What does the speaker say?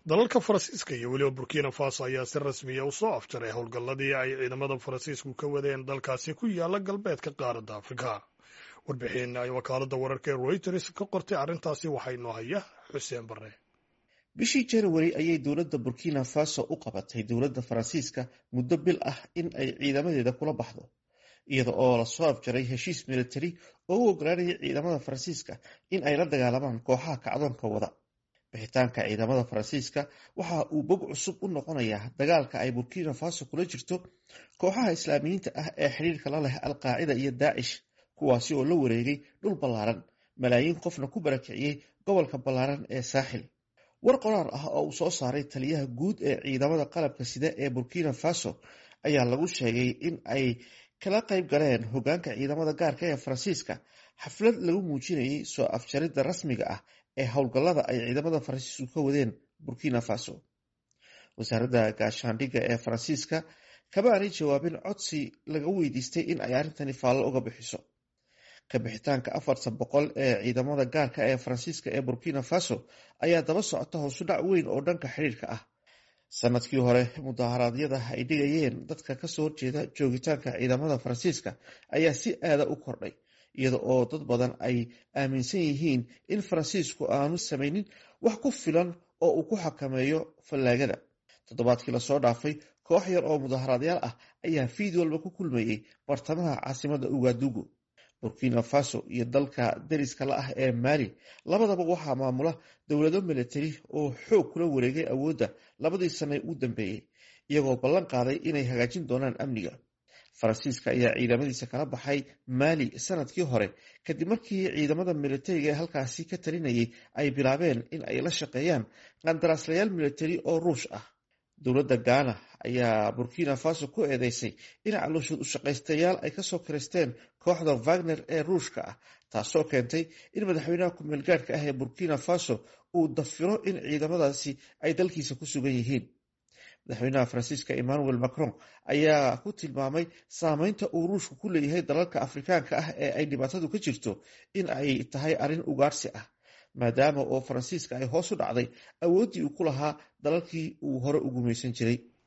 dalalka faransiiska iyo weliba burkina faso ayaa si rasmiya u soo afjaray howlgalladii ay ciidamada faransiisku ka wadeen dalkaasi ku yaala galbeedka qaaradda afrika warbixin ay wakaaladda wararka ee reuters ka qortay arrintaasi waxaa inoo haya xuseen barre bishii january ayay dowladda burkina faso u qabatay dowladda faransiiska muddo bil ah in ay ciidamadeeda kula baxdo iyada oo lasoo afjaray heshiis militari oo u ogolaanayay ciidamada faransiiska in ay la dagaalamaan kooxaha kacdoonka wada bixitaanka ciidamada faransiiska waxa uu bog cusub u noqonayaa dagaalka ay burkina faso kula jirto kooxaha islaamiyiinta ah ee xidhiirka la leh alqaacida iyo daacish kuwaasi oo la wareegay dhul ballaaran malaayiin qofna ku barakiciyey gobolka ballaaran ee saaxil war qoraar ah oo uu soo saaray taliyaha guud ee ciidamada qalabka sida ee burkina faso ayaa lagu sheegay in ay kala qayb galeen hogaanka ciidamada gaarka ee faransiiska xaflad lagu muujinayay soo afjaridda rasmiga ah ee howlgallada ay ciidamada faransiisku ka wadeen burkina faso wasaaradda gaashaandhigga ee faransiiska kama aanay jawaabin codsi laga weydiistay in ay arrintani faallo uga bixiso ka bixitaanka afartan boqol ee ciidamada gaarka ee faransiiska ee burkina faso ayaa daba socota hoosudhac weyn oo dhanka xidhiirka ah sanadkii hore mudaharaadyada ay dhigayeen dadka kasoo horjeeda joogitaanka ciidamada faransiiska ayaa si aada u kordhay iyada oo dad badan ay aaminsan yihiin in faransiisku aanu samaynin wax ku filan oo uu ku xakameeyo fallaagada toddobaadkii lasoo dhaafay koox yar oo mudaharaadyaal ah ayaa fiid walba ku kulmayey bartamaha caasimada ugadugu burkina faso iyo dalka dariska la ah ee maali labadaba waxaa maamula dowlado militari oo xoog kula wareegay awoodda labadii sane u dambeeyey iyagoo ballan qaaday inay hagaajin doonaan amniga faransiiska ayaa ciidamadiisa kala baxay maali sanadkii hore kadib markii ciidamada militariga ee halkaasi ka talinayay ay bilaabeen in ay la shaqeeyaan qandaraaslayaal militari oo ruush ah dowladda gaana ayaa burkina faso ku eedeysay in calooshood ushaqaystayaal ay kasoo kireysteen kooxda wagner ee ruushka ah taasoo keentay in madaxweynaha ku-meel gaadhka ah ee burkina faso uu dafiro in ciidamadaasi ay dalkiisa ku sugan yihiin madaxweynaha faransiiska emmanuel macron ayaa ku tilmaamay saameynta uu ruushku ku leeyahay dalalka afrikaanka ah ee ay dhibaatadu ka jirto in ay tahay arrin ugaarsi ah maadaama oo faransiiska ay hoos u dhacday awooddii uu ku lahaa dalalkii uu hore u gumaysan jiray